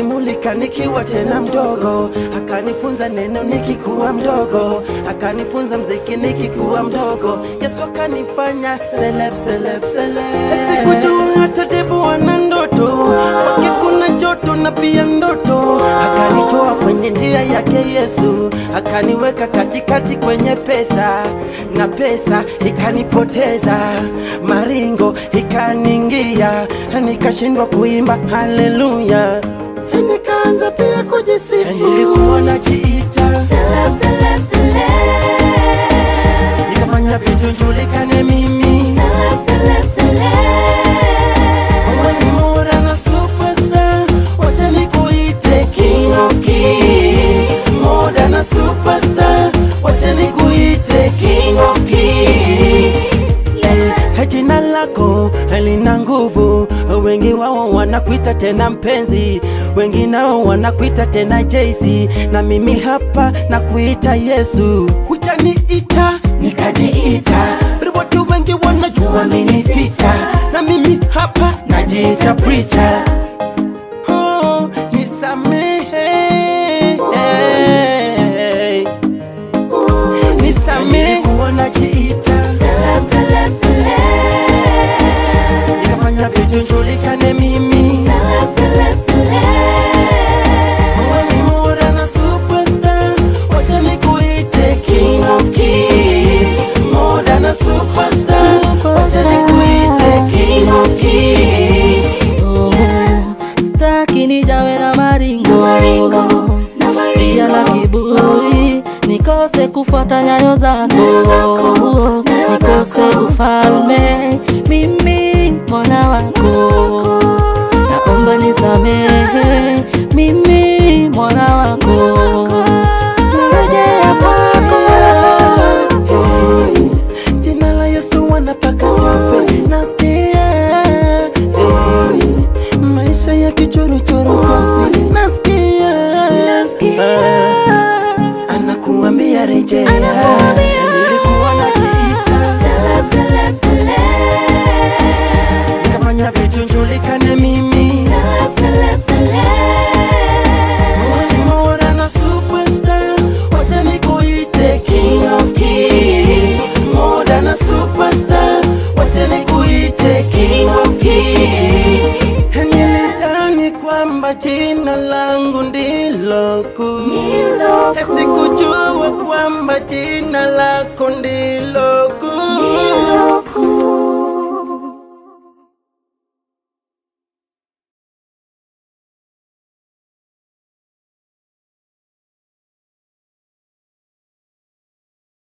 akanimulika nikiwa tena mdogo, akanifunza neno nikikuwa mdogo, akanifunza mziki nikikuwa mdogo. Yesu akanifanya celeb, celeb, celeb. Sikujua hata devu wana ndoto, wake kuna joto na pia ndoto. Akanitoa kwenye njia yake Yesu, akaniweka katikati kwenye pesa, na pesa ikanipoteza, maringo ikaningia, nikashindwa kuimba haleluya, nikaanza pia kujisifu, nilikuwa najiita, Celeb, celeb, celeb. nikafanya vitu njulikane mimi Celeb, celeb, celeb. Wewe more than a superstar, wacha nikuite king of kings. More than a superstar, wacha nikuite king of kings. Eh, Jina lako lina nguvu, wengi wao wanakuita tena mpenzi, wengi nao wanakuita tena JC, na mimi hapa nakuita Yesu. Hujaniita nikajiita, watu wengi wanajua mimi ni teacher, na mimi hapa najiita preacher. Oh, nisamehe nisamehe kuwa najiita Celeb, celeb, celeb. nikafanya vitu njulikane mimi Celeb, celeb, celeb. Wewe more than a superstar, wacha nikuite king of kings. More than a superstar, wacha nikuite king of kings. Oh, staki nijawe na maringo, Maringo, na pia na maringo. kiburi nikose kufuata nyayo zako, Nyayo zako, nyayo nikose zako. ufalme mimi mwana wako naomba nisamehe mimi mwana wako narejea kwako Hey, Jina la Yesu wanapaka tope nasikia hey, maisha ya kichoruchoru kosi nasikia Nasikia. anakuambia rejea Anakuambia. nilikuwa najiita Celeb, celeb, celeb. nikafanya vitu njulikane mimi Celeb, celeb, celeb. Wewe more than a superstar, wacha nikuite king of kings. More than a superstar, wacha nikuite king of kings. Nilidhani kwamba jina langu ndilo kuu, Ndilo kuu. sikujua kwamba jina lako ndilo